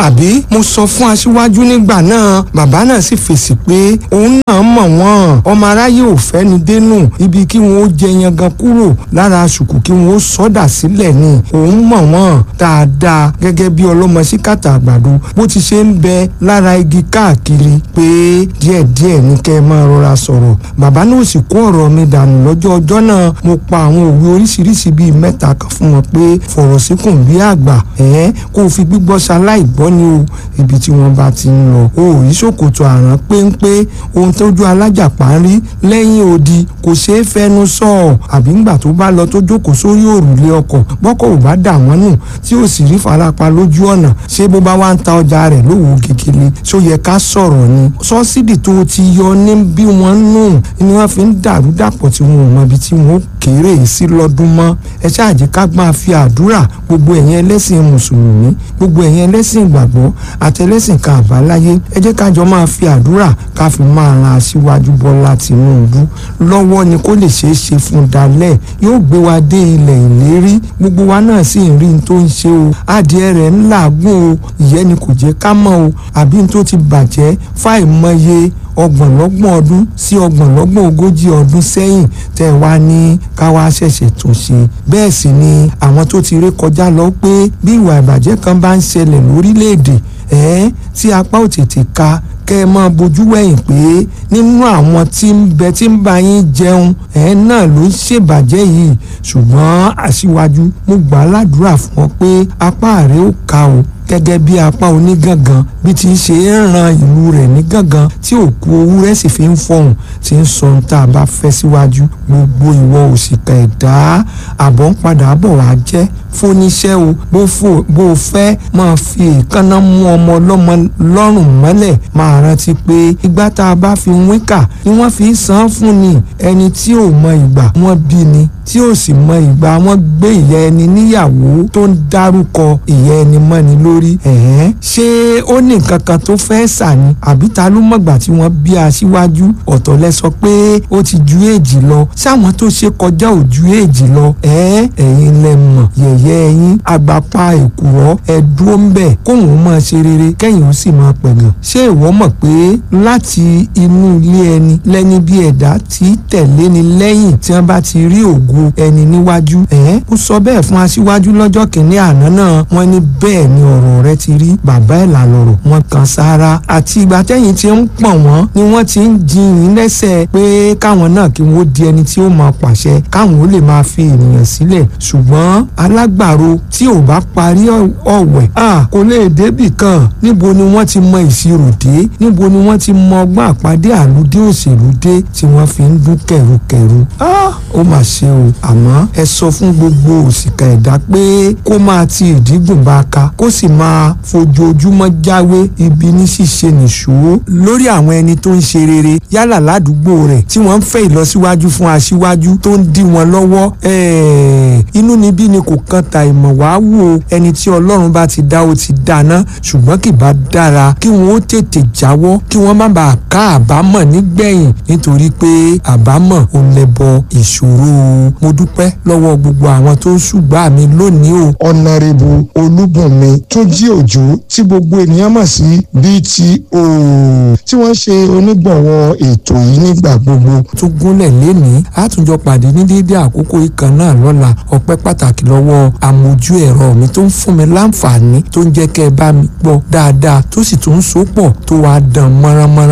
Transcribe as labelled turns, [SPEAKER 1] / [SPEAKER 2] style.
[SPEAKER 1] àbí mo sọ fún aṣíwájú nígbà náà bàbá náà sì fèsì pé òun náà mọ̀ wọ́n ọmọ aráyé ò fẹ́ ni dénú ibi kí wọ́n ó jẹ yangan kúrò lára ṣùkù kí wọ́n ó sọ́dà sílẹ̀ ni òun mọ̀ wọ́n dáadáa gẹ́gẹ́ bí ọlọ́mọ síkàtà àgbàdo bó ti ṣe ń bẹ lára igi káàkiri pé díẹ̀díẹ̀ ní kẹ́ ẹ máa rọra sọ̀rọ̀ bàbá náà sì kó ọ̀rọ̀ mi dànù lọ́jọ́ ọjọ́ náà mo pa àwọn òwe oríṣiríṣi bíi mẹ́ta kan fún wọn pé fọ̀rọ̀ síkùn bí àgbà ẹ̀ẹ́n kó o fi gbígbọ́ ṣaláì gbọ́ ni o ibi tí wọ́n bá ti ń lọ o ò rí ṣòkòtò àrán péńpé ohun tójú alájàpá ń rí lẹ́yìn odi kò ṣeé fẹnu sọ ọ́ àbí ńgbà tó bá lọ tó jókòó sórí òrùlé ọkọ̀ bọ́kọ̀ ò bá dà wọ́n nù tí ò sì rí farapa lójú ọ̀nà ṣé bó bá wá ń ta ọjà rẹ̀ lówó kékeré ṣó yẹ ká sọ̀rọ̀ ni sọ́sídì tó ti yọ ní bí wọ́n nù ni wọ́n fi ń dàrú dàpọ̀ tí wọn ò mọ ibi tí wọ́n ó kéré sí lọ́dún mọ́ ẹ ṣáàjì ká máa fi àdúrà gbogbo ẹ̀yin ẹlẹ́sìn mùsùlùmí gbogbo ẹ̀yin ẹlẹ́sìn ìgbàgbọ́ àtẹlẹ́sìn kan àbáláyé ẹ jẹ́ kájọ máa fi àdúrà ká fi máa ran aṣíwájú Bọ́lá Tinubu lọ́wọ́ ni kó lè ṣeé ṣe fún dalẹ̀ yóò gbé wa dé ilẹ̀ ìlérí gbogbo wa náà sì ń rí n tó ń ṣe o adìẹ rẹ̀ ń làágùn o ìyẹn ni kò jẹ́ ká mọ̀ o àbí n tó ti bàjẹ́ fáìmọye ọgbọ̀nlọ́gbọ̀n ọdún sí ọgbọ̀nlọ́gbọ̀n ogójì ọdún sẹ́yìn tẹ́ ẹ wá ní ká wá ṣẹ̀ṣẹ̀ tún ṣe bẹ́ẹ̀ sì ni àwọn tó ti ré kọjá lọ pé bí ìwà ìbàjẹ́ kan bá ń ṣẹlẹ̀ lórílẹ̀‐èdè ẹ̀ẹ́n tí apá ò tètè ka kẹ́ ẹ máa bójú wẹ̀yìn pé nínú àwọn tí ń bẹ tí ń bá yín jẹun ẹ̀ náà ló ń ṣèbàjẹ́ yìí ṣùgbọ́n aṣíwájú mo gbà á ládùúrà fún ọ pé apá rẹ ó ka o gẹ́gẹ́ bí apá onígangan bí ti ṣe ń ran ìlú rẹ̀ ní gangan tí òkú owó rẹ̀ sì fi ń fọhùn tí ń sọ ohun tá a bá fẹ́ síwájú gbogbo ìwọ òṣìkà ẹ̀dá àbọ̀ ń padà bọ̀ wá jẹ́ fóníṣẹ́ o bó fò bó o fẹ́ máa fi èékánná mú ọmọ ọlọ́mọ lọ́rùn mọ́lẹ̀ máa rántí pé ìgbà tá a bá fi wínkà ni wọ́n fi san fún ni ẹni tí ò mọ ìgbà wọ́n bí ni tí ò sì mọ ìgbà wọ́n gbé ìyá ẹni níyàwó tó ń dárúkọ ìyá ẹni mọ́ni lórí ẹ̀hẹ́n ṣé ó ní nǹkan kan tó fẹ́ sà ni àbí ta ló mọ̀gbà tí wọ́n bí aṣíwájú ọ̀tọ̀ lẹ sọ pé ó ti ju èjì lọ sáwọn tó ṣe kọjá ò ju èjì lọ ẹ̀ẹ́ ẹ̀yin lẹ mọ̀ yẹ̀yẹ́ ẹ̀yin àgbàpá èkùrọ́ ẹ dúró ń bẹ̀ kóun máa ṣe rere kẹ́yìn ó sì máa pẹ̀gàn ṣé ìwọ mọ̀ pé láti inú ilé ẹni lẹ́ni bí ẹ̀dá tí tẹ̀lé ni lẹ́yìn tí wọ́n bá ti rí ògo ẹni níwájú ẹ̀ẹ́ ó sọ bẹ́ẹ̀ fún aṣíwájú lọ́jọ́ kìíní àná náà wọ́n ní bẹ́ẹ̀ ni ọ̀rọ̀ rẹ ti rí bàbá ẹ̀ là lọ̀rọ̀ wọn kan sára àti ìgbà tẹ́yìn tí ń pọ̀n wọ́n ni wọ́n ti ń jiyìn lẹ́sẹ̀ pé káwọn náà kí wọ́n di ẹni tí ó máa pàṣẹ káwọn ó lè máa fi ènìyàn sílẹ̀ ṣùgbọ́n alágbàro tí ò bá parí ọ̀wẹ̀ à kò lè débì kan níbo ni wọ́n ti mọ ìṣirò dé níbo ni wọ́n ti mọ ọgbọ́n àpàdé àlùdé òṣèlú dé tí wọ́n fi ń dún kẹ̀rùkẹ̀rù ó mà ṣe o àmọ́ ẹ sọ fún gbogbo òṣìkà ẹ̀dá pé kó máa ti ìdígùn bá a ka kó sì máa fojoojúmọ́ jáwé ibi ní ṣíṣe nìṣó lórí àwọn ẹni tó ń ṣe rere yálà ládùúgbò rẹ̀ tí wọ́n ń fẹ́ ìlọsíwájú fún aṣíwájú tó ń dí wọn lọ́wọ́ inú níbí ni kò kan ta ìmọ̀ wá wò ẹni tí ọlọ́run bá ti dá ó ti dáná ṣùgbọ́n kì bá dára kí wọ́n ó tètè jáwọ́ kí wọ́n má bàa ká àbámọ̀ nígbẹ̀yìn nítorí pé àbámọ̀ ò lẹ́bọ ìṣòro mo dúpẹ́ lọ́wọ́ gbogbo àwọn tó ń ṣùgbọ́n mi lónìí o.
[SPEAKER 2] ọ̀nàrẹ́bù olúbùnmi tó jí òjò tí gbogbo ènìyàn mọ̀ sí BTO tí wọ́n ṣe onígbọ̀wọ́ ètò yìí nígbà gbogbo.
[SPEAKER 1] tó gúnlẹ̀ lénìí àtúnjọ pàdé ní déédé àkókò ìkan náà lọ́la ọpẹ́ pàtàkì lọ́wọ́ amójú ẹ̀rọ mi tó ń fún mi láǹfààní tó ń jẹ́ kẹ́ ẹ bá mi gbọ́ dáadáa tó sì tún ń so pọ̀ tó wàá dán mọ́ránmọ́rán.